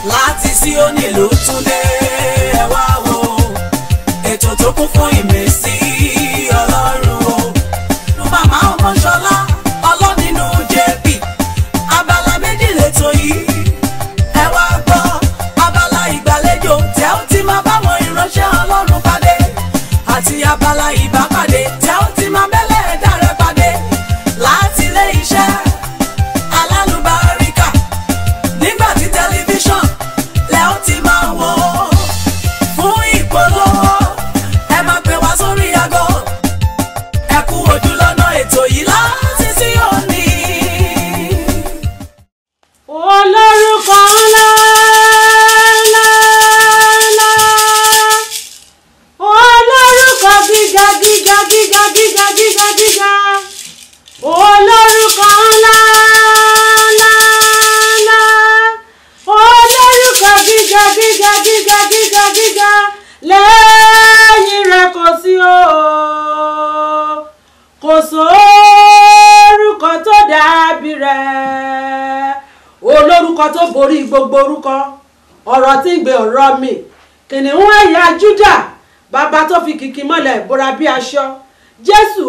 láti Síónì ló tún dé ẹ wá wo ètò tó kún fún ìmísí ọlọ́run o màmá ọmọṣọlá ọlọ́nínú jp abala méjì lẹ́tọ̀ yìí ẹ wá gbọ́ abala ìgbàlejò tẹ́ ó ti máa báwọn ìránṣẹ́ ọlọ́run pàdé àti abala ìbápàdé tẹ́ ó ti máa bẹ́lẹ̀ ẹ̀dá rẹ pàdé láti ilé iṣẹ́ alálùbáríkà nígbà tí tẹlifíṣàn lẹ́ ó ti máa wò ó fún ìpolówó ẹ máa pè wá sórí aago ẹ kú ojú lọ́nà ètò yìí láti sí òní. olórúkọ ńlá ńlá ńlá olórúkọ gíga gíga gíga gíga gíga gíga olórúkọ ńlá ńlá ńlá olórúkọ gíga gíga gíga gíga gíga lẹ́yìn rẹ̀ kò sí o kò sórúkọ tó dàbí rẹ̀ olórúkọ tó borí gbogbo orúkọ ọ̀rọ̀ tí ń gbé ọ̀rọ̀ mi kìnìún ẹ̀yà Júdà bàbá tó fi kìkì mọ́lẹ̀ bóra bí aṣọ Jésù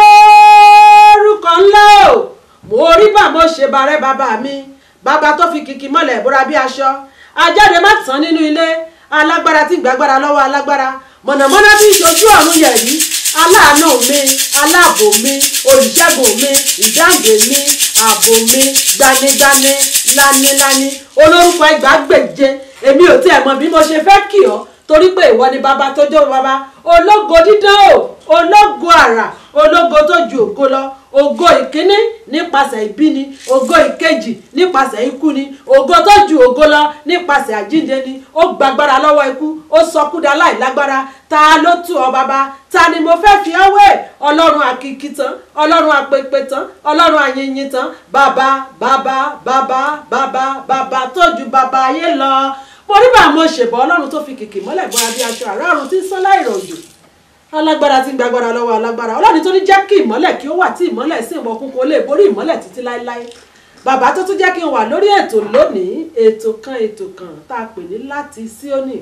olórúkọ ńlá o mo rí bà mo ṣe bàrẹ́ bàbá mi bàbá tó fi kìkì mọ́lẹ̀ bóra bí aṣọ ajáde má tán nínú ilé alágbára tí ń gbàgbára lọ́wọ́ alágbára mọ̀nàmọ́ná tí ń ṣojú ọ̀run yẹ̀ yìí aláàánú mi aláàbò mi olùṣègùn mi ìdáǹdè mi ààbò mi gbanigbani lánilání olórúkọ ẹgbàágbèje èmi ò tiẹ̀ mọ̀ bí mo ṣe fẹ́ kì ọ́ torí pé ìwọ ni bàbá tó jọ bàbá ológo dídán o ológo àrà ológo tó ju ògo lọ ògo ìkíní nípasẹ̀ ìbíni ògo ìkejì nípasẹ̀ ikú ni ògo tó ju ògo lọ nípasẹ̀ àjíǹde ni ó gbàgbára lọ́wọ́ ikú ó sọkúdà láìlágbára ta ló tù ọ́ bàbá ta ni mo fẹ́ fi ọ́ wé ọlọ́run àkìkì tán ọlọ́run àpèpè tán ọlọ́run àyìnyín tán bàbá bàbá bàbá bàbá bàbá tó ju bàbá ayé lọ mo rí bá mo ṣèbọ̀ ọlọ́run tó fi kìkì mọ́lẹ̀ bọ́ra bí aṣọ àrà ọ̀run tí ń sán láìrọ̀jò alágbára tí ń gbàgbára lọ́wọ́ alágbára ọlọ́run tó ní jẹ́ kí ìmọ́lẹ̀ kí ó wà tí ìmọ́lẹ̀ sì ń wọ kúnkún ó lè borí ìmọ́lẹ̀ títí láéláé bàbá tó tún jẹ́ kí n wà lórí ètò lónìí ètò kan ètò kan tá a pè ní láti Síónì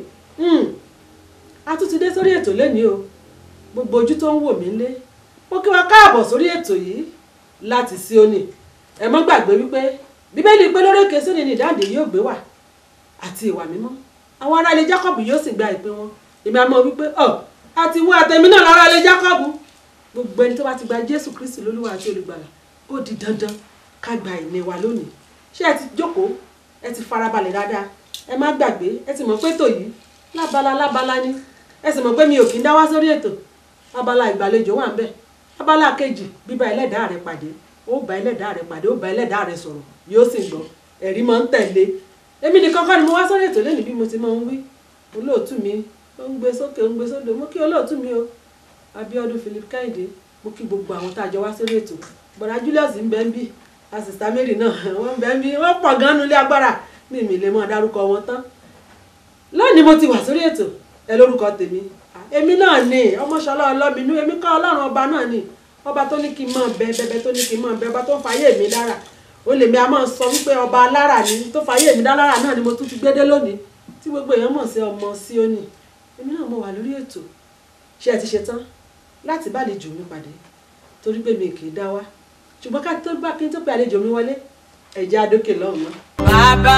a tún ti dé sórí ètò lónìí o gbogbo ojú tó ń wò mí lé ó kí wa káàbọ̀ sórí ètò yìí láti Síónì ẹ mọ́ gbàgbé wípé bíbélì pé lórí òkè Síónì ni ìdáǹdè yóò gbé wà àti ìwà mímọ́ àwọn ará ilé Jákọ́bù yóò sì gba ìpín wọn èmi àmọ́ wípé ọ̀ àti wọ àtẹ̀mí náà lára ilé Jákọ́bù gbogbo ẹni tó bá ti gba Jésù Kristi lólúwa àti olùgbàlà ó di dandan ká gba ìní wa lónìí ṣé ẹ ti jókòó ẹ ti farabalẹ̀ dáadáa ẹ má gbàgbé ẹ ti mọ̀ pé ètò yìí lábala lábala ni ẹ sì mọ̀ pé mi ò kí ń dá wá sórí ètò abala ìgbàlejò wà ń bẹ̀ abala kejì bíbá ẹlẹ́dàá rẹ pàdé ó bá ẹlẹ́dàá rẹ pàdé ó bá ẹlẹ́dàá rẹ sọ̀rọ̀ yóò sì gbọ́ ẹ̀rí máa ń tẹ̀lé èmi nìkan kọ́ ni mo wá sórí ètò lẹ́nu bí mo ti máa ń wí olóòtú mi ó ń gbé sókè ó ń gbé sódò mo kí olóòtú mi o Abíọ́dún Philip Kẹ́hìndé mo kí gbogbo àwọn tá a jọ wá sórí ètò bọ̀dá Julius ń bẹ ń bí asista Mary náà wọ́n ń bẹ ń bí wọ́n pọ̀ gan-an nulẹ̀ agbára mi mi lè mọ̀ dárúkọ wọn tán lónìí mo ti wà sórí ètò ẹ lórúkọ tèmi èmi náà ni ọmọṣọlá ọlọ́minú èmi kọ́ ọlọ́run ọba náà ni ọba tó ní kí n máa bẹ bẹbẹ tó ní kí n máa bẹ ọba tó fàyè mi lára ó lè mi a máa sọ wípé ọba alára ni tó fàyè mi lára náà ni mo tún ti gbé dé lónìí tí gbogbo èèyàn mọ̀ sí ọmọ Síónì èmi náà mo wà lórí ètò ṣé ẹ ti ṣe tán láti bá àlejò mi pàdé torí pé mi kì í dá wá ṣùgbọ́n ká tó bá kí n tó pe àlejò mi wọlé ẹ̀jẹ̀ adókè lọ́hùn náà. bàbá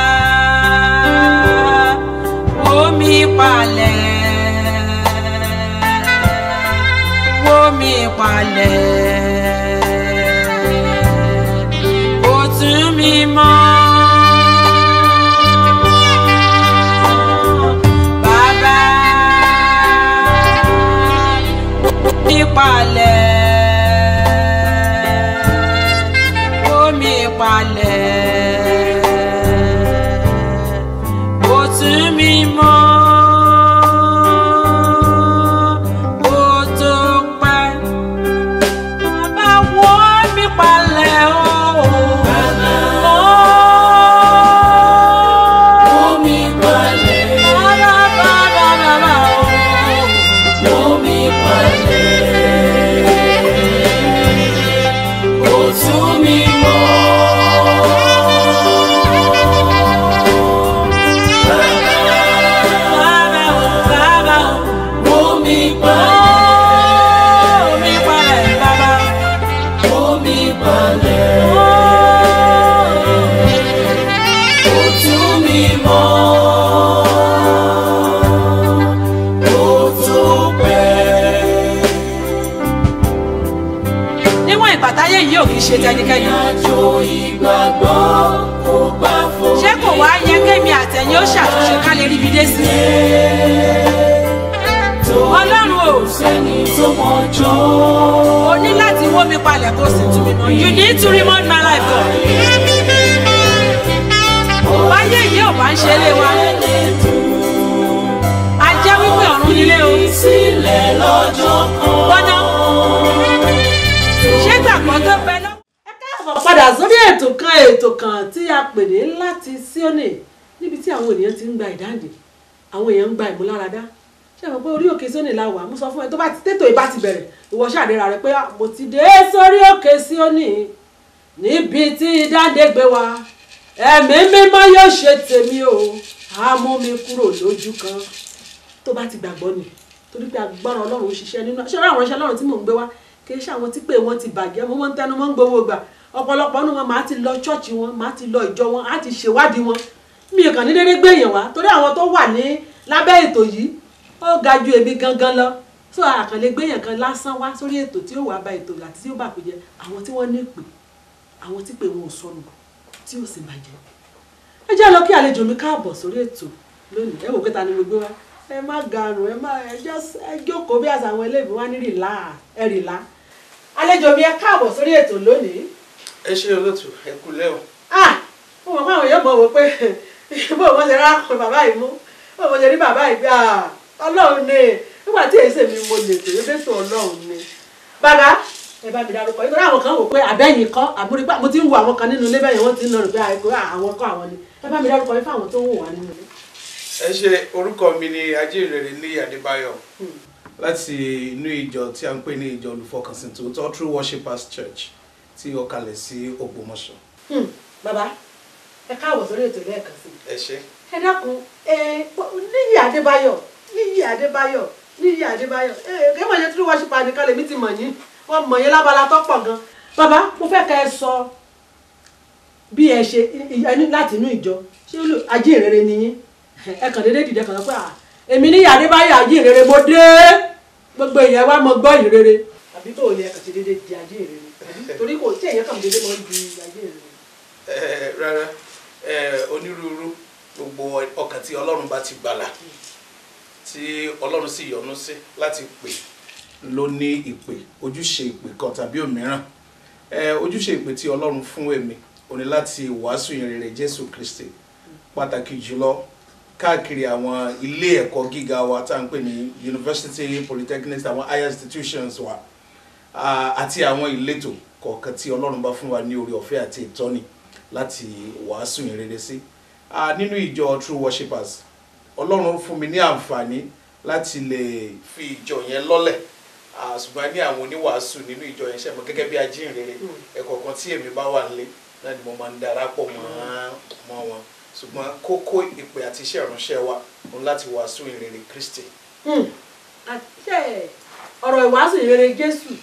omi palẹ̀ omi palẹ̀ ó tún mi mọ́. Bàbá omi palẹ̀ omi palẹ̀ ó tún mi mọ́. Ó tó pẹ́. Bàbá wo mi palẹ̀ o. Omi palẹ̀, Bàbá bàbá bàbá o. omi palẹ̀, ó tún mi mọ́. onígbàgbọ́ kò bá fò. ṣé kò wá yẹ kémi àtẹ̀yìn ó ṣàtúnṣe ká lè ríbi dé sí Ọlọ́run o. sẹ́ni tó mọ̀jọ́. o ní láti wó mi palẹ̀ kó sì tún mi mọ́ you need to remind my life God báyé yìí ò bá ń ṣe lé wa a jẹ́ wípé ọ̀run nílé o sílẹ̀ lọ́jọ́ kan. gbọ́dọ̀ ṣé gbàgbọ́ tó bẹ lọ. ẹ káàbọ̀ padà sórí ètò kan ètò kan tí a pè ní láti Síónì níbi tí àwọn ènìyàn ti ń gba ìdáǹdè àwọn èèyàn ń gba ìmúláradá ṣé àwọn pé orí òkè Síónì la wà mo sọ fún ẹ tó bá ti tètò ìbá ti bẹ̀rẹ̀ ìwọ ṣàdéra rẹ pé "Ah, mo ti dé sórí òkè Síónì níbi tí ìdáǹdè gbé wa ẹ̀mí mímọ́ yóò ṣe tèmi o á mú mi kúrò lójú kan tó bá ti gbàgbọ́ ni torí pé agbára ọlọ́run ń ṣiṣẹ́ nínú ṣé àwọn iṣẹ́ ọlọ́run tí mò ń gbé wá kì í ṣe àwọn tí pé wọ́n ti bàjẹ́ mo máa ń tẹnu mọ́ ń gbowó gbà ọ̀pọ̀lọpọ̀ nínú wọn máa ti lọ ṣọ́ọ̀ṣì wọn máa ti lọ ìjọ wọn á ti ṣèwádìí wọn mi kàn ní dédé gbé èèyàn wá torí àwọn tó wà ní lábẹ́ ètò yìí ó ga ju èmi gangan lọ tó àkànlé gbé èèyàn kan lásán wá sórí ètò tí ó wà bá ètò àti tí ó bà pé jẹ àwọn tí wọ́n ní ìpè àwọn tí pé wọn ò sọnù tí ò sì bàjẹ́ ẹ jẹ́ lọ kí àlejò mi káàbọ̀ sórí ètò lónìí ẹ wò pé ta ni mo gbé wá ẹ má garùn ẹ má ẹ just ẹ jókòó bí àṣà àwọn eléèbí wá ní rìlá ẹ rìlá àlejò mi ẹ káàbọ̀ sórí ètò lónìí ẹ ṣe olóòtú ẹ kú lẹ́ o ah mo mọ̀ pé àwọn èèyàn mọ̀ wò pé bó o mọ̀ ṣe rákùn bàbá yìí mú bó o mọ̀ ṣe rí bàbá yìí bí ah ọlọ́run ni nígbà tí èsè mi mo lè tèmi fẹ́ sọ ọlọ́run ni bàbá ẹ bá mi dárúkọ nítorí àwọn kan wò pé àbẹ́yìn kọ́ àmúrípà mo ti ń wo àwọn kan nínú ilé bẹ́yẹn wọ́n ti ń lọ rìn pé àìkú àwọn kọ́ àwọn ni ẹ bá mi dárúkọ yín fáwọn tó ń wò wá nínú ilé. ẹ ṣe orúkọ mi ni ajínrere ní adébáyọ̀ láti inú ìjọ tí a ń pè ní ìjọ olùfọkànsìn tòótọ́ true worshipers church tí ó kalẹ̀ sí ògbómọ̀ṣọ́ Hmm, bàbá ẹ káàbọ̀ sórí ètò lẹ́ẹ̀kan sí i ẹ ṣe ẹ dákun ẹ níyì adébáyọ̀ níyì adébáyọ̀ níyì adébáyọ̀ ẹ kí wọ́n ṣe tí wọ́n ṣe pa nìkan lèmi ti mọ̀ yín wọ́n mọ̀ yín lábala tó pọ̀ gan bàbá mo fẹ́ kẹ́ ẹ sọ bí ẹ ṣe ẹ ní láti inú ìjọ ṣé olú ajínrere ni yín ẹ kàn déédéé dìde kàn sọ pé "Ah, èmi níyì adébáyọ̀ ajínrere mo dé gbogbo èèyàn wa mọ gbọ́ ìrere àbí tó o ní ẹ kàn ṣe déédéé di ajínrere àbí torí kò tí èèyàn kàn déédéé mọ́ di ajínrere. ẹ rárá ẹ onírúurú gbogbo ọkàn tí ọlọ́run bá ti gbàlà tí ọlọ́run sì yọ́nú sí láti pè ló ní ìpè ojúṣe ìpè kan tàbí òmíràn ẹ ojúṣe ìpè tí ọlọ́run fún èmi ò ní láti wàásù ìyìnrere jésù kristi pàtàkì jùlọ káàkiri àwọn ilé ẹ̀kọ́ gíga wa tá à ń pè ní university polytechnics àwọn higher institutions wa ah, àti àwọn ìletò kọ̀ọ̀kan tí ọlọ́run bá fún wa ní orí ọ̀fẹ́ àti ìtọ́ni láti wàásù ìyìnrere sí Ah, nínú ìjọ true worshipers ọlọ́run fún mi ní àǹfààní láti lè fi ìjọ yẹn lọ́lẹ̀ Ah, ṣùgbọ́n ní àwọn oníwàásù nínú ìjọ yẹn ṣẹ̀mọ́ gẹ́gẹ́ bí ajínrere ẹ̀kọ̀ọ̀kan tí èmi bá wà nílé náà ni mo máa ń darapọ̀ mọ́ mọ́ wọn ṣùgbọ́n kókó ìpè àti iṣẹ́ ìránṣẹ́ wa òun láti wàásù ìrere Kristi. Hmm. àṣẹ ọ̀rọ̀ ìwàásù ìrere jésù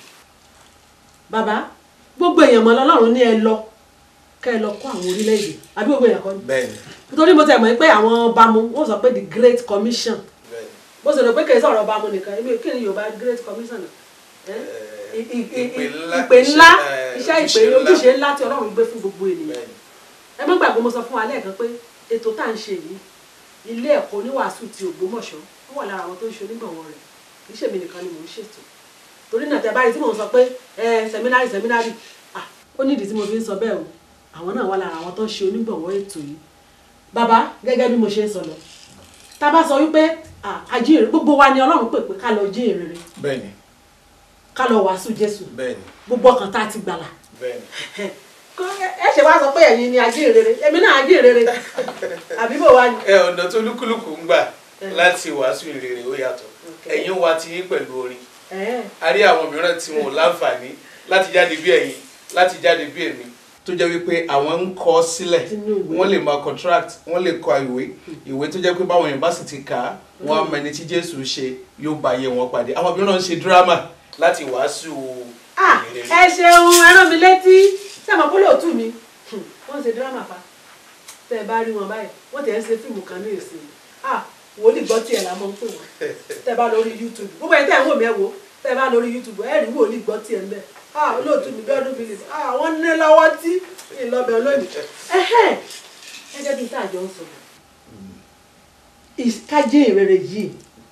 bàbá gbogbo èèyàn mọ́ lọ́lọ́run ní ẹ lọ kẹ́ ẹ lọ kọ́ àwọn orílẹ̀-èdè àbí gbogbo èèyàn kọ́ ni bẹ́ẹ̀ni nítorí mo tẹ̀ mọ́ pé àwọn ọba mu wọ́n sọ pé the great commission bẹ́ẹ̀ni bó ṣe rò pé kì í sọ̀rọ̀ ọba mu nìkan èmi kí ni yorùbá great commission náà Eh? Eh, I- i- i- ìpè ńlá, ìpè ńlá iṣẹ́- iṣẹ́ ìpè ojúṣe ńlá. ojúṣe ńlá tí ọlọ́run gbé fún gbogbo ènìyàn bẹ́ẹ̀ni ẹ má gbàgbé mo sọ fún wa lẹ́ẹ̀kan pé ètò tá à ń ṣe yìí ilé ẹ̀kọ́ oníwàásù ti Ògbómọ̀ṣọ́ ó wà lára àwọn tó ń ṣe onígbọ̀wọ́ rẹ̀ kì í ṣèmi nìkan ni mò ń ṣètò torí náà tẹ báyìí tí mò ń sọ pé ẹ sẹmínárì sẹmínárì à ó nídìí tí mo fi ń sọ bẹ́ẹ̀ o àwọn náà wà lára àwọn tó ń ṣe onígbọ̀wọ́ ètò yìí bàbá gẹ́gẹ́ bí mo ṣe ń sọ lọ tá a bá sọ wípé à, àjíǹrere gbogbo wa ni Ọlọ́run pè pé ká lọ jíǹrere bẹ́ẹ̀ni ká lọ wàásù Jésù bẹ́ẹ̀ni gbogbo ọkàn tá a ti gbàlà bẹ́ẹ̀ni. ẹ ṣe wá sọ pé ẹ̀yin ni ajínrere èmi náà ajínrere àbí bò wá ni. ẹ ọ̀nà tó lúkúlùkù ń gbà láti wàásù ìrere ó yàtọ̀ Okay. ẹ̀yin wa ti yín pẹ̀lú orin Ẹ̀, a rí àwọn mìíràn tí wọn ò láǹfààní láti jáde bí ẹ̀yin láti jáde bí èmi tó jẹ́ wípé àwọn ń kọ sílẹ̀ Sínú ìwé. wọ́n lè máa contract wọ́n lè kọ ìwé ìwé tó jẹ́ pé báwọn èèyàn bá sì ti kà á wọ́n á mọ ẹni tí Jésù ṣe yóò bá ayé wọn pàdé àwọn mìíràn ń ṣe dírámà láti wàásù ah, ìrere. ẹ ṣeun ẹ rán mi létí tí àmọ́ kó lóòtú mi Hmm, wọ́n ṣe dírámà pa tẹ́ ẹ bá rí wọn báyìí wọ́n tẹ̀ ń ṣe fíìmù kan ní èsì ah wòlíì gbọ́ tiẹ̀ la mọ̀ ń pè wọ́n tẹ́ ẹ bá lórí YouTube gbogbo ẹ̀ tẹ́ ẹ̀ ń wò mí ẹ̀ wò tẹ́ ẹ bá lórí YouTube ẹ̀ rí wòlíì gbọ́ tiẹ̀ ń bẹ̀ ah olóòtú mi bẹ́ẹ̀ ọdún philip ah wọ́n ní lọ́wọ́ tí ìlọbẹ̀ lónìí ẹ̀hẹ́n gẹ́gẹ́ bí tá a jọ ń sọ ìkájí ìrere yìí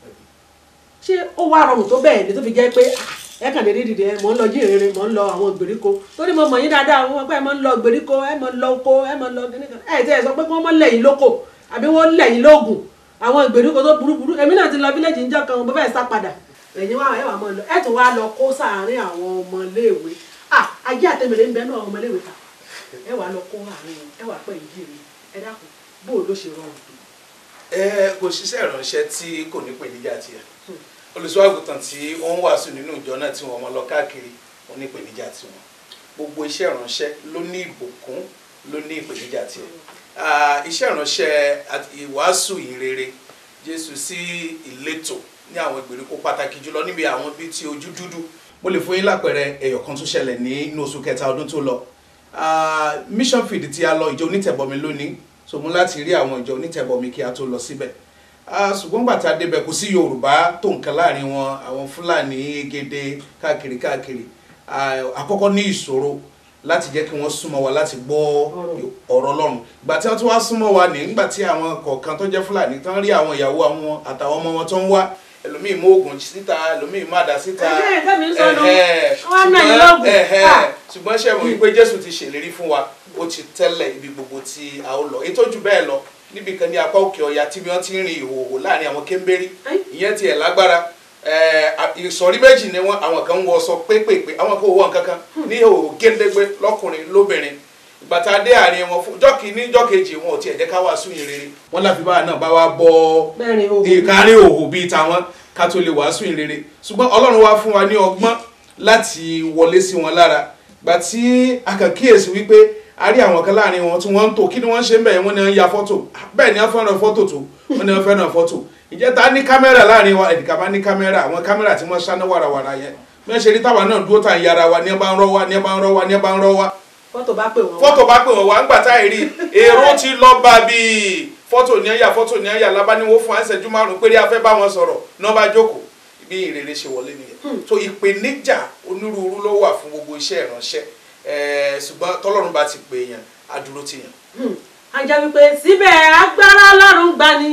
ṣé ó wá rọrùn tó bẹ́ẹ̀ ni tó fi jẹ́ pé ah, ẹ kàn lè rí dìde mò ń lọ jí ìrere mò ń lọ àwọn ìgbèríko torí mo mọ̀ yín dáadáa wọn pé ẹ máa ń lọ ìgbèríko ẹ máa ń lọ oko ẹ máa ń lọ kíníkan ẹ tí ẹ sọ pé kí wọ́n mọ̀ lẹ́yìn lóko àbí wọ́n lẹ́yìn lóògùn àwọn ìgbèríko tó burú burú èmi náà ti lọ fílẹ̀jì ń jọ́ kan mo fẹ́ sá padà ẹ̀yin wá ẹ wà mọ́ lọ ẹ tún wá lọ kó sáàárín àwọn ọmọléèwé ah ajé àtẹ̀mẹ̀lẹ̀ ń bẹ náà àwọn ọmọléèwé ta ẹ wà lọ kó àárín wọn ẹ wà pẹ́ ìdí mi ẹ dákun bó o ló ṣe rọrùn tó. ẹ kò ṣiṣẹ́ ìránṣẹ́ tí kò ní ìpèníjà tiẹ̀ olùṣọ́àgùtàn tí ó ń wàásù nínú ìjọ náà tí wọ́n mọ lọ káàkiri wọn ní ìpèníjà tiwọn gbogbo iṣẹ́ ìránṣẹ́ ló ní ìbùkún ló ní ìpèníjà tiẹ̀ Ah, iṣẹ́ ìránṣẹ́ àti ìwàásù ìrere Jésù sí ìletò ní àwọn ìgbèríko pàtàkì jùlọ níbi àwọn bíi ti ojú dúdú mo lè fún yín lápẹẹrẹ ẹyọ kan tó ṣẹlẹ̀ ní inú oṣù kẹta ọdún tó lọ Ah, mission field tí a lọ ìjọ onítẹ̀bọmi lónìí so mú láti rí àwọn ìjọ onítẹ̀bọmi kí a tó lọ síbẹ̀ Ah, ṣùgbọ́n gbà tá a débẹ̀ kò sí yorùbá tó nǹkan láàrin wọn àwọn fúlàní egede káàkiri káàkiri Ah, àkọ́kọ́ ní ìṣòro láti jẹ́ kí wọ́n súnmọ́ wa láti gbọ́ ọ̀rọ̀ ọlọ́run ìgbà tí wọ́n tún wá súnmọ́ wa ní nígbà tí àwọn kọ̀ọ̀kan tó jẹ́ fúlàní tán rí àwọn ìyàwó àwọn àtàwọn ọmọ wọn tó ń wá ẹlòmíì mú oògùn síta ẹlòmíì má dá síta Ẹ̀hẹ́, tẹ́mi ń sọ nù. Ẹ̀hẹ́, Wọ́n á nà yín ṣùgbọ́n- lóògùn. ẹ̀hẹ́, Ah. ṣùgbọ́n ṣe mọ̀ wípé jésù ti ṣèlérí fún wa ó ti tẹ́lẹ̀ ibi gbogbo tí a ó lọ ètò jù bẹ́ẹ̀ lọ níbi kan ní apá òkè ọ̀yà tí wọ́n ti ń rin ìhòòhò láàrin àwọn kéńbérí Ẹ́. ìyẹn tiẹ̀ lágbára Eh, a- ìsọ̀rí méjì ni wọ́n àwọn kan ń wọṣọ pépèpé àwọn kan ò wọ nǹkan kan ní ìhòòhò géńdégbé lọ́kùnrin lóbìnrin ìgbà tá a dé àárín wọn fún jọ́kì ní jọ́kejì wọn ò tiẹ̀ jẹ́ ká wàásù yìn rere wọ́n láfi báwa náà bá wa bọ́ Mẹ́rin òhò. ìkárí òhò bíi tàwọn ká tó lè wàásù ìrere ṣùgbọ́n ọlọ́run wá fún wa ní ọgbọ́n láti wọlé sí wọn lára gbà tí a kàn kíyèsí wípé a rí àwọn kan láàrin wọn tí wọ́n ń tò kí ni wọ́n ṣe ń bẹ̀ wọ́n ní wọ́n ya fọ́tò bẹ́ẹ̀ ni wọ́n fẹ́ràn fọ́tò tó wọ́n ní wọ́n fẹ́ràn fọ́tò ìjẹta ní kámẹ́rà láàrin wa ẹ̀dìkà bá ní kámẹ́rà àwọn kámẹ́rà tí wọ́n ṣáná wàràwàrà yẹn bí wọ́n ṣe rí táwa náà dúró tà ń yára wa ní ẹ bá ń rọ́ wa ní ẹ bá ń rọ́ wa ní ẹ bá ń rọ́ wa fọ́tò bá pè wọ́n wá. fọ́tò bá pè wọ́n wá ńgbà táyì rí èrò ti lọ bá bíi fọ́tò ní ẹ̀yà fọ́tò ní ẹ̀yà lábáníwó fún àṣẹjú márùn péré afẹ́ bá wọn sọ̀rọ̀ náà bá jókòó bí ìrere ṣe wọlé nìyẹn so ìpèníjà onírúurú ló wà fún gbogbo iṣẹ́ ìránṣẹ́ ẹ̀ẹ́ ṣùgbọ́n tọ́lọ́run bá ti pè yàn á dúró ti yàn. Hmm. a jẹ́ wípé síbẹ̀ agbára ọlọ́run gbani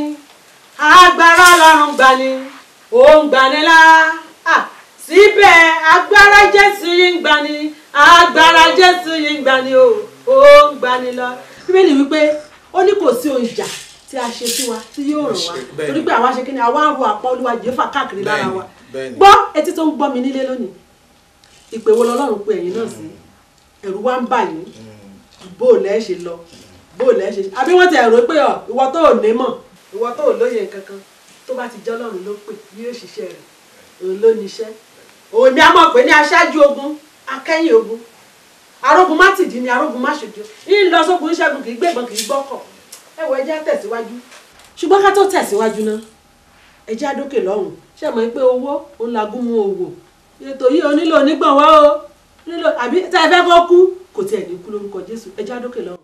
agbára ọlọ́run gbani ó ń gbani lá Ah, síbẹ̀ agbára jésù yìí ń gbani agbára jésù yìí ń gbani o ó ń gbani lọ. bíbélì wípé ó ní kò sí ohun ìjà tí a ṣe sí wa tí yóò ràn wá Bẹ́ẹ̀ni. torí pé àwa ṣe kí ni àwa ń ro àpá olúwa jèéfà káàkiri lára Bẹ́ẹ̀ni, wa bẹ́ẹ̀ni. gbọ́ etí tó ń gbọ́ mi nílé lónìí ìpè wo lọ́lọ́run pé ẹ̀yin náà sí ẹ̀rù wa ń bà yín bó o lẹ́ ṣe lọ bó o lẹ́ ṣe àbí wọ́n ti ẹ̀rọ pé ọ ìwọ tó ò ní mọ̀ ìwọ tó ò lóye kankan tó bá ti jẹ́ ọlọ́run ló pè yóò ṣiṣẹ́ rẹ̀ òun ló níṣẹ́ òun ni a mọ̀ pé ní aṣáájú ogun akẹ́yìn ogun arógun má tìdí ni arógun má ṣojú yín lọ sógun ṣẹ́gun kì í gbẹ̀gbọ́n kì í gbọ́kọ̀ ẹ wọ ẹjẹ́ tẹ̀síwájú ṣùgbọ́n ká tó tẹ̀síwájú náà ẹjẹ́ àdókè lọ́hùn ṣe mọ̀ pé owó òun lagún mú owó ètò yìí onílò onígbọ̀nwọ́ o nílò àbí tá ẹ fẹ́ kó kú kò tiẹ̀ ní kú lórúkọ Jésù ẹjẹ́ àdókè lọ́hùn.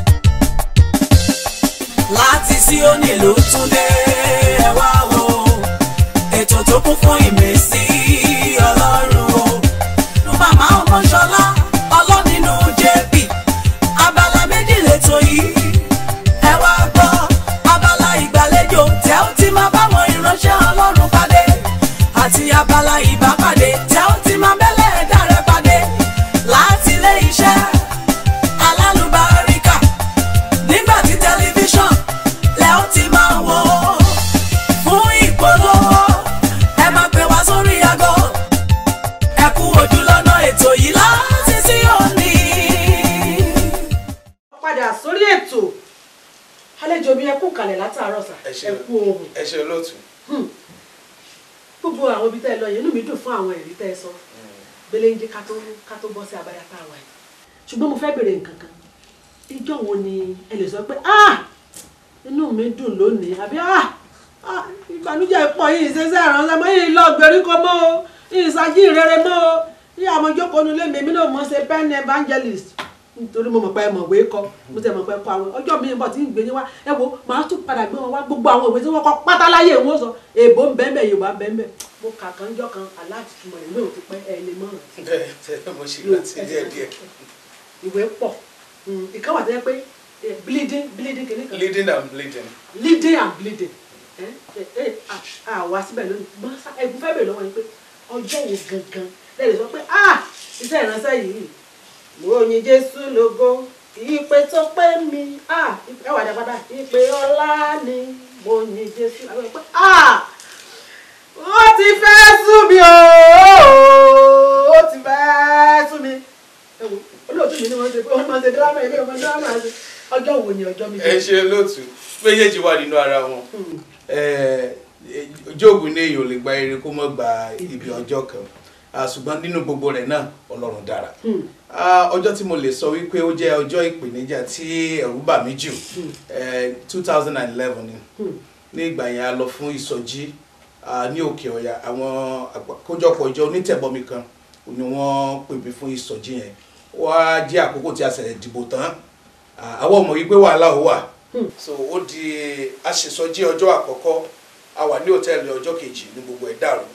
láti Síónì ló tún dé ẹ wá wo ètò tó kún fún ìmísí ọlọ́run o nu màmá ọmọṣọlá ọlọ́nínú jp abala méjì lẹ́tọ̀ yìí ẹ wá gbọ́ abala ìgbàlejò tẹ́ ó ti máa báwọn ìránṣẹ́ ọlọ́run pàdé àti abala ìbápàdé tẹ́ ó ti máa bẹ́lẹ̀ ẹ̀dá rẹ pàdé láti ilé iṣẹ́ alálùbáríkà nígbà tí tẹlifíṣàn lẹ ó ti máa wò ó fún ìpolówó ẹ máa pè wá sórí aago ẹ kú ojú lọ́nà ètò yìí láti sí òní. padà sórí ètò àlejò mi ẹ kú kalẹ̀ látàárọ̀ sà ẹ ṣe ẹ kú ohun ẹ ṣe olóòtú. gbogbo àwọn ibi tẹ́ ẹ lọ yẹn inú mi dùn fún àwọn ẹ̀rí tẹ́ ẹ sọ belenje ká tó ká tó bọ́ sí abala tá a wà yìí ṣùgbọ́n mo fẹ́ bèrè nǹkan kan ìjọ wo ni ẹ lè sọ pé ah inú mi dùn lónìí àbí ah ah ìbànújẹ́ pọ̀ yìí ṣẹṣẹ́ ìránṣẹ́ mọ́ yìí lọ gbèríko mọ́ o yìí ṣáájú ìrere mọ́ o yìí àwọn ìjókòó nulẹ̀ mi èmi náà mọ̀ ṣe pen evangelist nítorí mo mọ̀ pé ẹ mọ̀ wé kọ mo tẹ̀ mọ̀ pé kọ àwọn ọjọ́ mi ń bọ̀ tí ń gbé yín wá ẹ wo màá tún padà gbé wọn wá gbogbo àwọn ìwé tí wọ́n kọ pátá láyé wọn sọ èèbó ń bẹ́ẹ̀ bẹ́ẹ̀ yorùbá ń bẹ́ẹ̀ bẹ́ẹ̀ mo kà kan jọ́ kan aláàtì túmọ̀ ìwé ò ti pẹ́ ẹ lè mọ̀ rántí bẹ́ẹ̀ tẹ́lẹ̀ mo ṣe rántí díẹ̀ díẹ̀ ìwé pọ̀ ìkan wà tó yẹ pé eh, bleeding bleeding kìíní kan leading and bleeding leading and bleeding ẹ ẹ à wá síbẹ̀ lónìí gbọ́n sá ẹ̀gbọ́n fẹ́ bèrè lọ́wọ́ yín pé ọjọ́ wo gangan lẹ́yìn sọ pé ah iṣẹ́ ìránṣẹ́ yìí mo yin Jésù lógo ìpè tó pé mi ah ẹ wà dá padà ìpè ọlá ni mo yin Jésù àwọn ìpè ah ó ti fẹ́ sú mi ooo ó ti fẹ́ sú mi ẹ wo olóòtú mi ni wọ́n ṣe pé wọ́n máa ṣe dírámà ilé ọmọ dírámà ṣe ọjọ́ wo ni ọjọ́ mi ẹ ṣe lóòtú méjèèjì wà nínú ara wọn jóògùn ní èèyàn ò lè gba eré kó mọ́ gba ibi ọjọ́ kan Ah, ṣùgbọ́n nínú gbogbo rẹ̀ náà ọlọ́run dára Ah, ọjọ́ tí mo lè sọ wípé ó jẹ́ ọjọ́ ìpèníjà tí ẹ̀rù bà mí jù two thousand and eleven ni ní ìgbà yẹn a lọ fún ìsọjí ah, ní òkè ọ̀yà àwọn àkójọpọ̀ ìjọ onítẹ̀bọmi kan ni wọ́n pè mí fún ìsọjí yẹn wá jẹ́ àkókò tí a ṣẹ̀lẹ̀ dìbò tán Ah, àwọn ọmọ yìí pé wàhálà ó wà so ó di àṣìsọjí ọjọ́ àkọ́kọ́ a wà ní hòtẹ́ẹ̀lì ọjọ́ kejì ní gbogbo ẹ̀ dàrú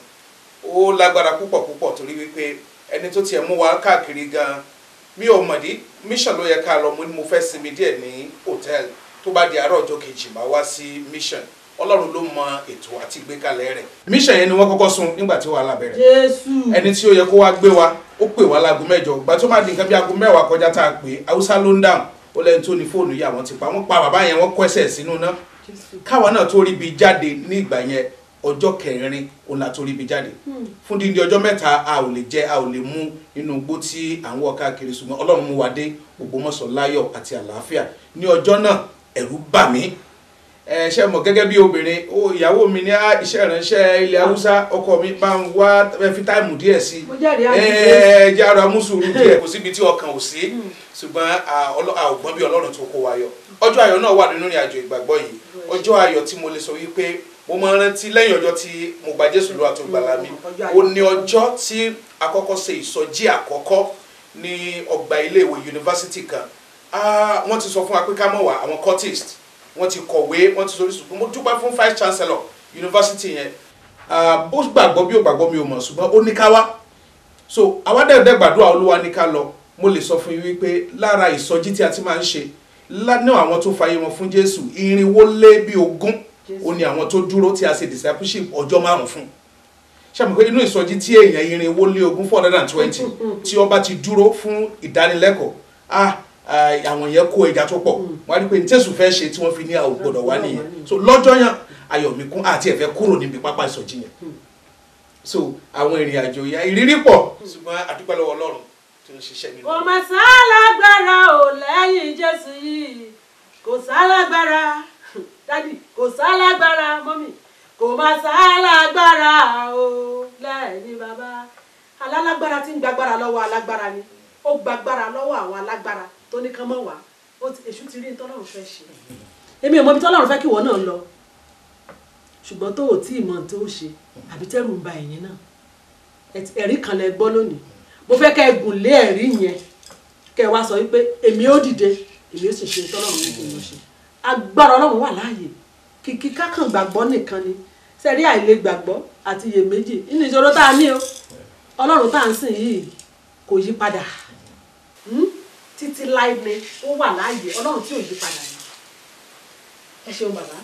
ó lágbára púpọ̀ púpọ̀ torí wípé ẹni tó tiẹ̀ mú wa káàkiri gan mi ò mọ̀dí mission ló yẹ ká lọ mo ní mo fẹ́ sinmi díẹ̀ ní hòtẹ́ẹ̀lì tó bá di àárọ̀ ọjọ́ kejì máa wá sí mission ọlọ́run ló mọ ètò àti ìgbékalẹ̀ rẹ̀ mission yẹn ni wọ́n kọ́kọ́ sún nígbà tí wàhálà bẹ̀rẹ̀ Jésù ẹni tí ó yẹ kó wá gbé wa ó pè wá láago mẹ́jọ ìgbà tó máa di nǹkan bí aago mẹ́wàá kọjá tá a pè é haúsá ló ń dáhùn ó lẹ́ni tó ní fóònù yìí àwọn ti pa wọ́n pa bàbá yẹn wọ́n kọ́ ẹsẹ̀ sínú náà Jésù káwa náà tó rí bi jáde ní ìgbà yẹn ọjọ́ kẹrin òun la tó rí bi jáde fún dídí ọjọ́ mẹ́ta a ò lè jẹ a ò lè mú inú igbó tí à ń wọ̀ káàkiri ṣùgbọ́n ọlọ́run mú wa dé Ògbómọ̀ṣọ́ láyọ̀ àti àlàáfíà ní ọjọ́ náà ẹ̀rù bà mí ẹ ṣe mọ̀ gẹ́gẹ́ bí obìnrin ó ìyàwó mi ní á, iṣẹ́ ìránṣẹ́ ilẹ̀ haúsá ọkọ mi bá ń wá ẹ fi táìmù díẹ̀ sí mo jẹ́rìí ẹ àdìgbò ẹ jẹ́ ara mú sùúrù díẹ̀ kò síbi tí ọkàn ò sí ṣùgbọ́n a ọlọ́- a ò gbọ́n bí ọlọ́run tó kó wa yọ ọjọ́ ayọ̀ náà wà nínú ìrìn àjò ìgbàgbọ́ yìí ọjọ́ ayọ̀ tí mo lè sọ wípé mo máa ń rántí lẹ́yìn ọjọ́ tí mo gba Jésù lọ́wọ́ àti ògbàlà mi Ọjọ́ ayọ̀. ó ní ọjọ́ tí àkọ́kọ́ ṣe ìsọjí àkọ́kọ́ ní ọgbà iléèwé yunifásitì kan Ah, wọ́n ti sọ fún wa pé ká mọ̀ wá àwọn cultist wọ́n ti kọ̀wé wọ́n ti sọ oríṣiríṣi mo dúpẹ́ fún vice chancellor yunifásitì yẹn Ah, bó gbàgbọ́ bí ó gbàgbọ́ mi ò mọ̀ ṣùgbọ́n ó ní ká wá so àwa dẹ̀dẹ̀ gbàdúrà olúwa ní ká lọ mo lè sọ fún yín wípé lára ìsọjí tí a ti máa ń ṣe lánàá àwọn tó fàyè wọn fún jésù irinwó lé bí ogún ó ní àwọn tó dúró tí a ṣe discipleship ọjọ́ márùn fún ṣàmì pé inú ìsọjí tí èèyàn irinwó lé ogún four hundred and twenty tí ọba ti dúró fún ìdánilẹ́kọ̀ọ́ ah ah, àwọn yẹn kó ẹja tó pọ̀ wọ́n á rí i pé ní tẹ̀sùn fẹ́ ṣe tí wọ́n fi ní àwọn gbọ́dọ̀ wá nìyẹn so lọ́jọ́ yẹn ayọ̀míkún àti ẹ̀fẹ́ kúrò níbi pápá ìsọjí yẹn so àwọn ìrìn àjò ya ìrírí pọ̀ ṣùgbọ́n àdúpẹ́ lọ́wọ́ ọlọ́run tó ń ṣiṣẹ́ nínú kò mà sálágbára ò lẹ́yìn jésù yìí kò sálágbára dádì kò sálágbára mọ́mì kò mà sálágbára ò lẹ́yìn bàbá alálágbára tí ń gbàgbára lọ́wọ́ alágbára ni ó gbàgbára lọ́wọ́ àwọn alágbára tó ní kán mọ́ wá ó ti èṣù ti rí ní tọ́lọ́run fẹ́ ṣe èmi ò mọ ibi tọ́lọ́run fẹ́ kí ìwọ náà lọ ṣùgbọ́n tó ò tí ì mọ tó ṣe àbí tẹ́rù ń ba ẹ̀yìn náà Ẹ- ẹ̀rí kan lẹ gbọ́ lónìí mo fẹ́ kẹ́ ẹ gùn lé ẹ̀rí yẹn kẹ́ ẹ wá sọ wípé èmi ó dìde èmi ó sì ṣe tọ́lọ́run ní kí n lọ ṣe agbára ọlọ́run wà láàyè kìkì kákan gbàgbọ́ nìkan ni sẹ́rí àìlè gbàgbọ́ àti iyèméjì nínú ìṣòro tá a ní o ọlọ́run tá à ń sìn yìí kò yí padà Hmm? títí láì ni ó wà láàyè ọlọ́run tí ò yí padà ni ẹ ṣeun bàbá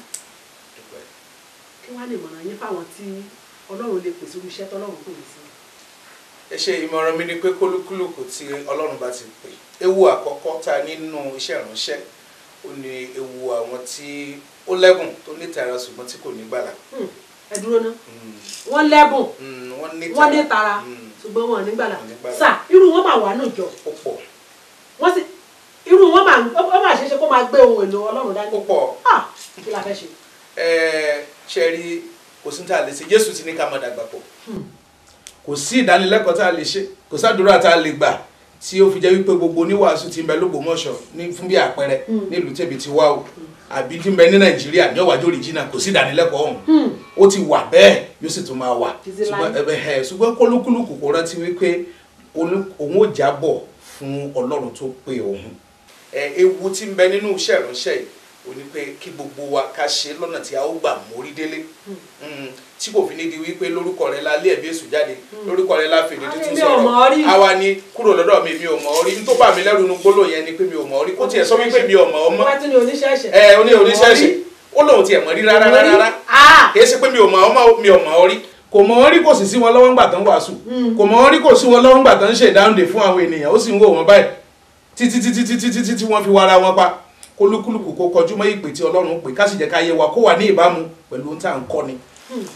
kí wàá lè mọ̀ràn yín fáwọn tí ọlọ́run lè pèsè irú iṣẹ́ tọ́lọ́run pè é sí. ẹ ṣe ìmọ̀ràn mi ni pé kólúkúlùkù tí ọlọ́run bá ti pè ewu àkọ́kọ́ tá a nínú iṣẹ́ ìránṣẹ́ ó ní ewu àwọn tí ó lẹ́bùn tó ní tara ṣùgbọ́n tí kò ní gbàlà Hmm, ẹ dúró ná Mm, wọ́n lẹ́bùn mm, wọ́n ní wọ́n ní tara Mm, ṣùgbọ́n wọn ò ní gbàlà Wọn ò ní gbàlà. sà irú wọn máa wà náà jọ ó pọ̀ wọ́n sì irú wọn máa ó máa ṣeéṣe kó máa gbé ohun èlò ọlọ́run dání ó pọ̀ ah kí la fẹ́ ṣe. ẹ ṣe rí kò sí ní tá a lè ṣe Jésù ti ní ká máa dàgbà pọ̀ kò sí ìdánilẹ́kọ̀ọ́ tá a lè ṣe kò sádùúrà tá a lè gbà tí ó fi jẹ́ wípé gbogbo oníwàásù ti ń bẹ lógbòmọ̀ṣọ́ ní fún bí àpẹẹrẹ nílùú tẹ̀bi ti wá o àbí tí ń bẹ ní nàìjíríà ní ọ̀wájú òrìjìnà kò sí ìdánilẹ́kọ̀ọ́ ọ̀hún ó ti wà bẹ́ẹ̀ yóò sì tún máa wà Títí láé. ṣùgbọ́n ẹbẹ ẹ ṣùgbọ́n kólúkúlùkù kò rántí wípé olú- òun ò jábọ̀ fún ọlọ́run tó pè òun ẹ ewu tí ń bẹ nínú iṣẹ́ ìránṣẹ́ yìí ó ní pé kí gbogbo wa ká ṣe lọ́nà tí a ó gbà mórí délé Mm, tí kò fi ní di wípé lórúkọ rẹ la lé ẹ̀bí èṣù jáde lórúkọ rẹ la fèdè Ah, tuntun mi ò mọ̀ ọ́ sọ̀rọ̀ rí. àwa ni kúrò lọ́dọ̀ mi mi ò mọ̀ ọ́ rí ní tó bà mí lẹ́rù inú gbólóhùn yẹn ni pé mi ò mọ̀ ọ́ rí kó tiẹ̀ sọ wípé mi ò mọ̀ ọ́ mọ́ wọ́n ti ní oníṣẹ́ṣẹ́. ẹ oní oníṣẹ́ṣẹ́ ó lóun tiẹ̀ mọ̀ rí rárá rárá rárá Ah! kìí ṣe pé mi ò mọ̀ ọ́ mọ́ mi ò mọ̀ ọ́ rí kò mọ̀ ọ́ rí kò sì sí wọn lọ́wọ́ ńgbà tán wàásù kò mọ̀ ọ́ rí kò sí wọn lọ́wọ́ ńgbà tán ń ṣe ìdáhùndè fún àwọn ènìyàn ó sì ń wò wọ́n báyìí títí títí títí títí tí wọ́n fi wara wọn pa kólúkúlùkù kó kọjú mọ́ ìpè tí ọlọ́run pè ká sì jẹ́ ká yé wa kó wà ní ìbámu pẹ̀lú ohun tá à ń kọ́ ni.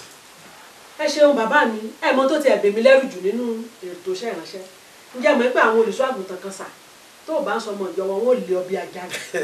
ẹ ṣeun bàbá mi ẹ mọ tó ti ẹ̀bẹ̀ mi lẹ́rù jù nínú ètò iṣẹ́ ìránṣẹ́ ǹjẹ́ mọ̀ pé àwọn olùṣọ́ àgùntàn kan sà tó o bá ń sọ ọmọ ìjọ wọn wọn ò lé ọ bí ajá rẹ̀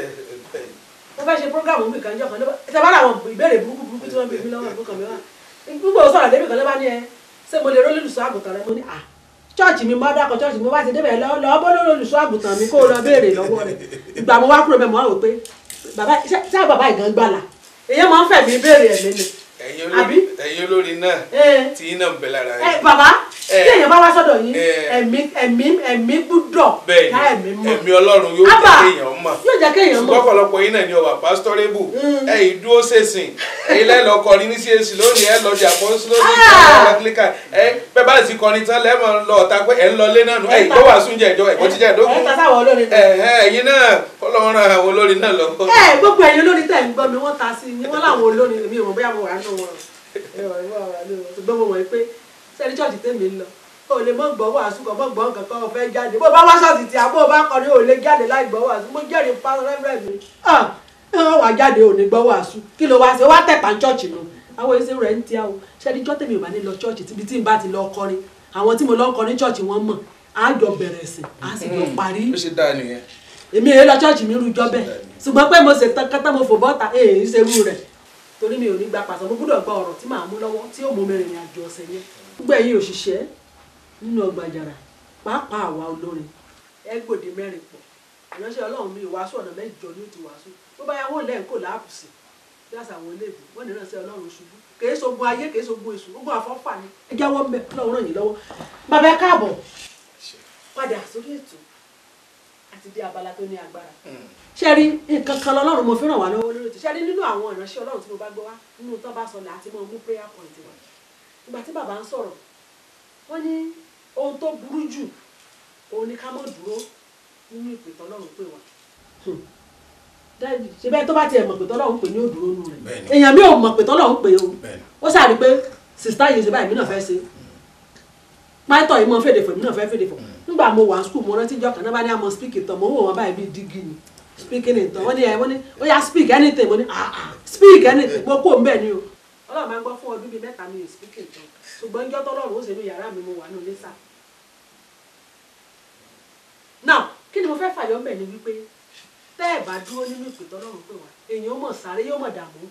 mo fẹ́ ṣe programu mi kan jọ kan lọ́wọ́ ṣe bá àwọn ìbéèrè burúkú burúkú tí wọ́n bí mi lọ́wọ́ ìbúkọ mi wá gbogbo sọ̀rọ̀ débi kan ló bá ní ẹ ṣé mo lè rólé olùṣọ́ àgùntàn rẹ mo ní à chọ́ọ̀chì mi mọ́ dákọ̀ chọ́ọ̀chì mi wá ti débẹ̀ lọ lọ bọ́ lórí olùṣọ́ àgùntàn mi kó o lọ béèrè lọ́wọ́ rẹ̀ ìgbà mo wá kúrò bẹ́ẹ̀ mo wá wò pé bàbá ṣé ṣé bàbá ìgàn gbàlà èyí máa ń fẹ̀mí béèrè ẹ̀mí ni ẹ̀yin Àbí? olórí ẹ̀yin olórí náà ẹ tí iná ń bẹ lára ẹ yín. bàbá Eh. tí èèyàn bá wá sọ́dọ̀ yín Eh. ẹ̀mí ẹ̀mí ẹ̀mí gbúdọ̀ bẹ́ẹ̀ ká ẹ̀mí ni mọ̀ ẹ̀mí ọlọ́run yóò Ábà. jẹ́ kéèyàn mọ̀ yóò jẹ́ kéèyàn ṣùgbọ́n mọ̀ ọ̀pọ̀lọpọ̀ yín náà ni ọwà pásítọ́rébù Mm. ẹ̀yin dúró ṣèṣìn ẹ̀yin lẹ́ẹ̀ lọ kọrin ní CAC lónìí ẹ̀ lọ jà fún sílódì Ah. anglican ẹ̀ bẹ́ẹ̀ bá sì kọrin tán lẹ́ẹ̀mọ̀ lọ ọ̀tá pé ẹ̀ ń lọ lé náà nù ẹ̀yin Ẹ ta- gbọ́ wàásù jẹ́ ìjọ ẹ̀kọ́ jíjẹ́ ìdógún ẹ̀ ta sáwọn olórin náà. ẹ̀yin náà ọlọ́run ran àwọn olórin náà lọ. ẹ gbogbo ẹ̀yin olórin tẹ̀ ń gbọ́ mi wọ́n ta sí i wọ́n láwọn olórin mi ò mọ̀ bóyá mo wà nínú wọn ẹ wà ní wàhálà ní wọn ṣùgbọ́n mo mọ̀ pé sẹ́ni chọ́ọ̀chì tèmi ń lọ o lè mọ̀ gbọ́ wàásù kan mọ̀ gbọ́ nǹkan kan o fẹ́ jáde bó o bá wá ṣọ́ọ̀ṣì tí a bó o bá kọrin o lè jáde láì gbọ́ wàásù mo jẹ́rìí pa rẹ́fẹ̀rẹ́ mi ah ẹ wọ́n wá jáde ò ní gbọ́ wàásù kí ló wá ṣe wá tẹ̀pá chọ́ọ̀chì nù àwọn èsì rẹ̀ ń tíya o sẹ́ni chọ́ tèmi ò bá ní lọ chọ́ọ̀chì tíbi tí n bá ti lọ kọrin àwọn tí mo lọ ń kọrin chọ́ọ̀chì wọn mọ̀ á jọ bẹ̀rẹ̀ sí á sì jọ parí ó ṣe dáa nìyẹn. èmi èyí lọ chọ́ọ̀chì mi rújọ́ bẹ́ẹ̀ ṣùgbọ́n pé mo ṣe tán kátà mo fò bọ́ta èyí ń ṣerú rẹ̀ torí mi ò ní gba pàṣẹ mo gbúdọ̀ gba ọ̀rọ̀ tí màá mú lọ́wọ́ tí yóò mú mi rìnrìn àjò ọ̀sẹ̀ yẹn. gbogbo ẹ̀yin òṣìṣẹ́ nínú ọgbà àjàrà pàápàá àwa olórin ẹ gbòde mẹ́rin pọ̀ ìránṣẹ́ ọlọ́run mi ìwàásù ọ̀nà mẹ́jọ ní ti wàásù tó bá yà wọ́n lẹ́yìn kò láàpù sí bí àṣà àwọn eléèbù wọ́n ní ìránṣẹ́ ọlọ́run ṣubú kèé sogun ayé kèé sogun èṣù ogun àfọ́fà ni ẹ jáwọ́ ń bẹ̀ ọlọ́run ràn yín lọ́wọ́ bàbá ẹ káàbọ̀ padà sórí ètò àti dé abala tó ní agbára ṣe rí nǹkan kan lọ́lọ́run mo fi ràn wá lọ́wọ́ lórí ètò ṣe rí nínú àwọn ìránṣẹ́ ọlọ́run tí mo bá gbọ́ wá nínú tó bá sọ láti mọ mú prayer point wá ìgbà tí bàbá ń sọ̀rọ̀ wọ́n ní ohun tó burú jù òun ni ká mọ̀ dúró nínú ìpè tọ́lọ́run pè wá ṣe bẹ́ẹ̀ tó bá tiẹ̀ mọ̀ pé tọ́lọ́run pè ní òdúró nù rẹ̀ Bẹ́ẹ̀ni. èèyàn mi ò mọ̀ pé tọ́lọ́run pè o Bẹ́ẹ̀ni. ó sàrí pé sista yìí ṣe báyìí mi náà fẹ́ ṣe pátọ̀ yìí mọ fèdè fò èmi náà fẹ́ fèdè fò nígbà mo wà skul mo rántí jọ kan náà bá ní àmọ́ speak ìtàn mo ń wò wọ́n báyìí bíi dígí ni speaking ìtàn wọ́n ní ẹ wọ́n ní ó yá speak anything mo ní ah ah speak anything mo kó mbẹ́ ni o ọlọ́run máa ń gbọ́ fún ọdún bíi mẹ́ta mi ò speak ìtàn ṣùgbọ́n ìjọ́ tọ́lọ́run ó ṣe ní yàrá mi mo wà ní olésà now kí ni mo fẹ́ fàyọ́ mbẹ̀ ni wípé tẹ́ ẹ̀ bá dúró nínú ìpè tọ́lọ́run pè wá èèyàn ó mọ̀ sáré yóò mọ̀ dààmú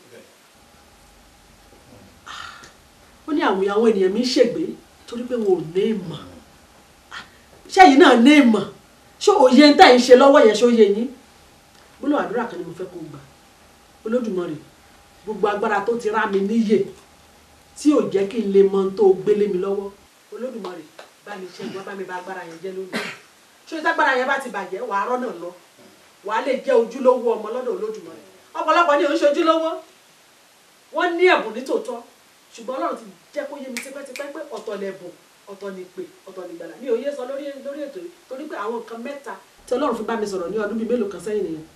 ó ní àwọn àwọn ènìyàn mi ń ṣègbè torí pé wọn ò ní ìmọ̀ ṣẹ́yìn náà ní ìmọ̀ ṣé òye ń tẹ̀ ń ṣe lọ́wọ́ yẹn ṣó yé yín gbólóhùn àdúrà kan ni mo fẹ́ kó gbà olódùmarè gbogbo agbára tó ti rá mi níyè tí ò jẹ́ kí n lè mọ ohun tó gbélé mi lọ́wọ́ olódùmarè bá mi ṣẹ́gun bá mi bá agbára yẹn jẹ́ lónìí ṣé tágbára yẹn bá ti bàjẹ́ wàá rọ́nà lọ wàá lè jẹ́ ojúlówó ọmọ lọ́dọ̀ olódùmarè ọ̀pọ̀lọpọ̀ ni ò ń ṣe ojúlówó wọ́n ní ẹ̀bùn ní tòótọ́ ṣùgbọ́n ọlọ́run ti jẹ́ kó yé mi tipẹ́tipẹ́ pé ọ̀tọ̀ lẹ̀bùn ọ̀tọ̀ ní pè ọ̀tọ̀ ní gbàlà mi ò yé sọ lórí lórí ètò yìí torí pé àwọn nǹkan mẹ́ta tí ọlọ́run fi bá mi sọ̀rọ̀ ní ọdún bíi mélòó kan sẹ́yìn nìyẹn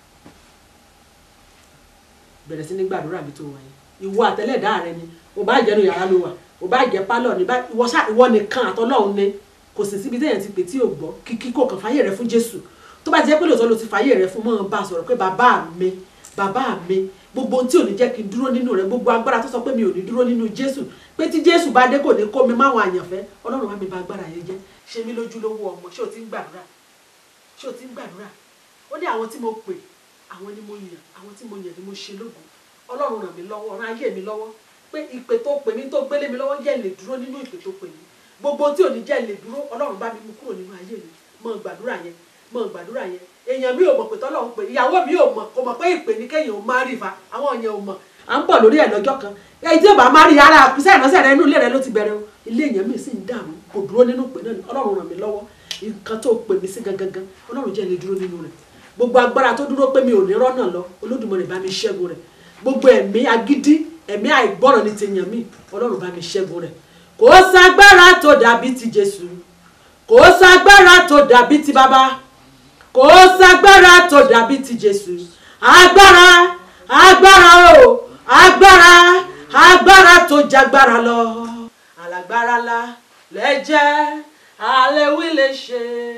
bẹ̀rẹ̀ sí ní gbàdúrà bí tó wáyé ìwọ àtẹlẹ́dá rẹ ni ò bá jẹ́nu yàrá ló wà ò bá jẹ́ pálọ̀ ní bá ìwọ ṣá ìwọ nìkan àtọ́lọ́run ni kò sì síbi téèyàn ti pè tí ò gbọ́ kíkí kò kàn fàyè rẹ fún Jésù tó bá ti jẹ́ pé lóòótọ́ ló ti fàyè rẹ fún mọ́ bá a sọ̀rọ̀ pé bàbá mi bàbá mi gbogbo ohun tí ò ní jẹ́ kí n dúró nínú rẹ gbogbo agbára tó sọ pé mi ò ní dúró nínú Jésù pé tí Jésù bá dé kò ní kó mi máwọn àyànfẹ́ Ọlọ́run wá mi bá agbára yẹn jẹ́ ṣe mí lójúlówó ọmọ ṣé o ti ń gbàdúrà ṣé o ti ń gbàdúrà ó ní àwọn tí mo pè àwọn ni mo yàn àwọn tí mo yàn ni mo ṣe lógo Ọlọ́run ràn mí lọ́wọ́ ràn ayé mi lọ́wọ́ pé ìpè tó pè mí tó gbélé mi lọ́wọ́ jẹ́ lè dúró nínú ìpè tó pè mí gbogbo tí ò ní jẹ́ lè dúró Ọlọ́run bá mi mú kúrò nínú ayé mi mọ gbàdúrà yẹn mọ gbàdúrà yẹn èèyàn mi ò mọ̀ pé tọ́lọ́run pè ìyàwó mi ò mọ̀ kò mọ̀ pé ìpè ní kéèyàn ó má rí fa àwọn èèyàn ò mọ̀ à ń bọ̀ lórí ẹ̀ lọ́jọ́ kan èyí tí ò bá má rí ara àkúsẹ́ ìránṣẹ́ rẹ inú ilé rẹ ló ti bẹ̀rẹ̀ o ilé èèyàn mi sì ń dààmú kò dúró nínú ìpè náà ni Ọlọ́run ràn mí lọ́wọ́ nǹkan tó pè mí sí gangan ọlọ́run jẹ́ lè dúró nínú rẹ̀ gbogbo agbára tó dúró pé mi ò ní rọ́nà lọ olódùmarè bá mi ṣẹ́gun rẹ̀ gbogbo ẹ̀mí agídí ẹ̀mí àìgbọ́ràn ní ti yàn mí ọlọ́run bá mi ṣẹ́gun rẹ̀ kò ságbára tó dàbí ti jésù kò ságbára tó dàbí ti bàbá kò ságbára tó dàbí ti jésù agbára agbára o agbára agbára tó jagbára lọ alágbára la lẹ́jẹ́ àlẹ́wí lè ṣe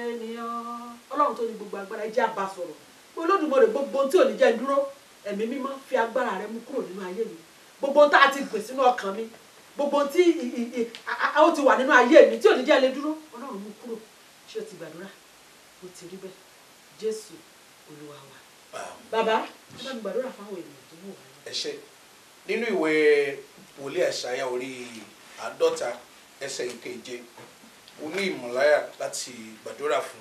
nìyàn ọlọ́run tó ní gbogbo agbára ẹ jẹ́ á bá sọ̀rọ̀ pé olódùmarè gbogbo ohun tí ò ní jẹ́ n dúró ẹ̀mí mímọ́ fi agbára rẹ mú kúrò nínú ayé mi gbogbo ohun tá a ti gbè sínú ọkàn mi gbogbo ohun tí ì- ì- ì- a- a- ó ti wà nínú ayé mi tí ò ní jẹ́ lè dúró ọlọ́run mú kúrò ṣé o ti gbàdúrà ó ti rí bẹ́ẹ̀ jésù olúwa wa bàbá ẹ bá mi gbàdúrà fáwọn ènìyàn tó wù wá ẹ ṣé nínú ìwé wòlíì àṣàyà orí àádọ́ta ẹsẹ̀ ìkeje mo ní ìmọ̀láyà láti gbàdúrà fún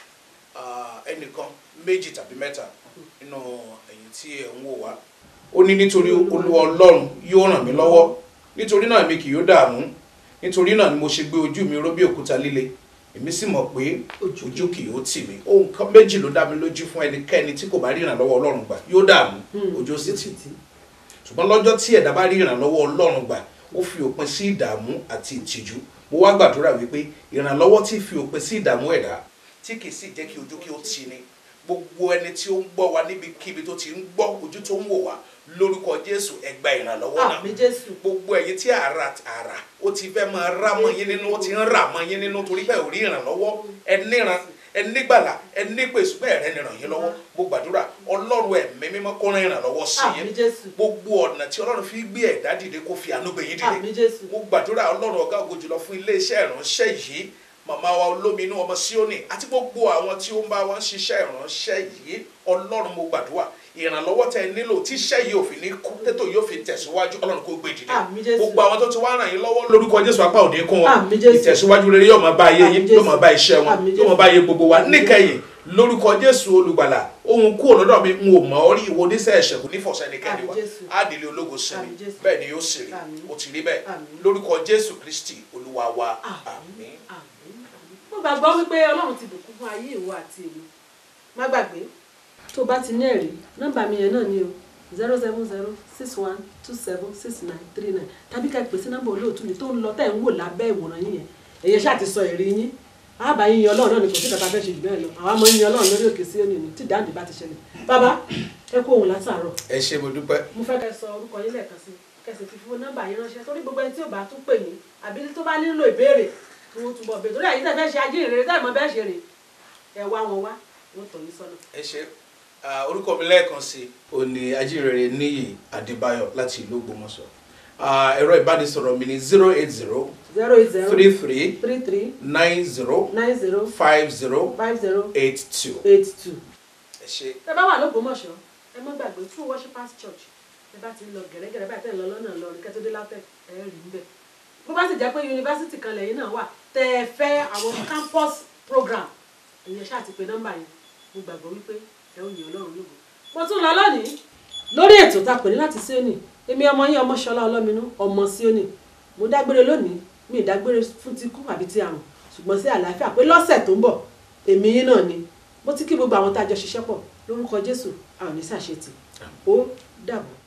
ah, ẹnìkan méjì tàbí mẹ́ta nínú ẹ̀yin tí ẹ̀ ń wò wá ó ní nítorí olúwa ọlọ́run yóò ràn mí lọ́wọ́ nítorí náà mi kì yóò dààmú nítorí náà ni mo ṣe gbé ojú mi ró bí òkúta líle èmi sì mọ̀ pé Ojú ojú kì yóò tì mí ohun kan méjì ló dá mi lójú fún ẹnikẹ́ni tí kò bá rí ìrànlọ́wọ́ ọlọ́run gbà yóò dààmú ojú ó sì tì í ṣùgbọ́n lọ́jọ́ tí ẹ̀dá bá rí ìrànlọ́wọ́ ọlọ́run gbà ó fi òpin sí ìdààmú àti ìtìjú mo wá gbàdúrà wípé ìrànlọ́wọ́ tí fi òpin sí ìdààmú ẹ̀dá tí kì í sì jẹ́ kí ojú kí ó tì ní gbogbo ẹni tí ó ń gbọ́ wa níbikíbi tó ti ń gbọ́ ojú tó ń wò wá lórúkọ jésù ẹ gba ìrànlọ́wọ́ náà àmì jésù gbogbo ẹ̀yin tí àrà àrà ó ti fẹ́ máa rá mọ́ yín nínú ó ti ń rà mọ́ yín nínú torí bẹ́ẹ̀ ò rí ìrànlọ́wọ́ ẹ níran ẹ nígbàlà ẹ nípèsè bẹ́ẹ̀ rẹ nìràn yín lọ́wọ́ mo gbàdúrà ọlọ́run ẹ̀mí mímọ́ kó rán ìrànlọ́wọ́ sí àmì yín jésù gbogbo ọ̀nà tí ọlọ́run fi gbé ẹ̀dá dìde kó fi àánú gbé yín àmì dìde jésù mo gbàdúrà ọlọ́run ọ̀gá ògo jùlọ fún iléeṣẹ́ ìránṣẹ́ yìí màmá wa olóminú ọmọ síónì àti gbogbo àwọn tí ó ń bá wọn ṣiṣẹ́ ìránṣẹ́ yìí ọlọ́run mo gbàdúrà ìrànlọ́wọ́ tẹ nílò tí iṣẹ́ yìí ò fi ní kú tètò yóò fi tẹ̀síwájú ọlọ́run kó gbé dìde Àmín Jésù. gbogbo àwọn tó ti wá ràn yín lọ́wọ́ lórúkọ jésù apá òde kún wọn Àmín Jésù. ìtẹ̀síwájú rere yóò máa bá ayé yín Àmín yóò Jésù. máa bá iṣẹ́ wọn Àmín yóò máa Jésù. bá ayé gbogbo wa Àmín níkẹyìn lórúkọ jésù olùgbàlà ohun kúrò lọ́dọ̀ mi n ò mọ̀ ọ́ rí ìwo oníṣẹ́ ẹ̀ṣẹ̀ kò ní fọ̀ṣẹ́ ẹnikẹ́ni wa Àmín Jésù. ádìlé ológo sinmi Àmín Jésù. bẹ́ẹ̀ ni yóò sì rí Àmín. ó ti rí bẹ́ẹ̀ Àmín. lórúkọ jésù kristi olúwa wa àmín àmín. àmín mo gbàgbọ́ wípé ọlọ́run ti bùkún fún ayé ìwọ àti èmi má gbàgbé tó bá ti ní ẹ̀rí nọ́mbà mi yẹn náà ni o zero seven zero six one two seven six nine three nine tàbí ká pè sí nọ́mbà olóòtú mi tó ń lọ tẹ̀ ń wò lábẹ́ ìwòran yín yẹn èyí ṣáà ti sọ ẹ̀rí yín àbá yín yan ọlọ́run náà ni kò sí kàtà fẹ́ ṣe jù bẹ́ẹ̀ lọ àwa máa ń yan ọlọ́run lórí òkè sí òní ni tí dáǹdì bá ti ṣẹlẹ̀ bàbá ẹ kó òun látàárọ̀ ẹ ṣé mo dúpẹ́ mo fẹ́ kẹ́ sọ orúkọ yín lẹ́ẹ̀kan sí kẹsì fi fún nọ́mbà yín ránṣẹ́ torí gbogbo ẹni tí ò bá tún pè ní àbí tó bá nílò ìbéèrè kí wọ́n túbọ̀ béèrè torí àyíká fẹ́ ṣe ajé ìrere táì mọ bẹ́ẹ̀ ṣe rè ẹ wá wọn wá wọ́n tọ̀ yín sọ́nà. ẹ ṣé Ah, orúkọ mi lẹ́ẹ̀kan sí o ní ajínrere níyì adébáyọ̀ láti ìlú ògbómọ̀ṣọ́ Ah, ẹ̀rọ ìbánisọ̀rọ̀ mi ní zero eight zero zero eight zero three three three three nine zero nine zero five zero five zero eight two eight two. ẹ ṣé ẹ bá wà lógbómọ̀ṣọ́ ẹ mọ́ gbàgbé true worshipers church ẹ bá ti ń lọ gẹ̀rẹ́gẹ̀rẹ́ báyìí tẹ̀ ń lọ lọ́nà lọ́rin kẹ́tọ́ dé látẹ̀ ẹ rí níbẹ̀ bó bá sì jẹ́ pé yunifásitì kan lẹ́yìn náà wà tẹ́ ẹ fẹ́ àwọn campus program ìyẹn ṣáà ti pe nọ́mbà yẹn mo gbàgbọ́ wípé ẹ ò yìn ọlọ́run lógo mo tún lọ lónìí lórí ètò tá a pè ní láti Síónì èmi ọmọ yín ọmọ ṣọlá ọlọ́minú ọmọ Síónì mo dágbére lónìí mi ì dágbére fún ti kú àbí ti àrùn ṣùgbọ́n sí àlàáfíà pé lọ́sẹ̀ tó ń bọ̀ èmi yín náà ni mo ti kí gbogbo àwọn tá a jọ ṣiṣẹ́ pọ̀ lórúkọ Jésù a ò ní ṣàṣetì ó dàbọ̀.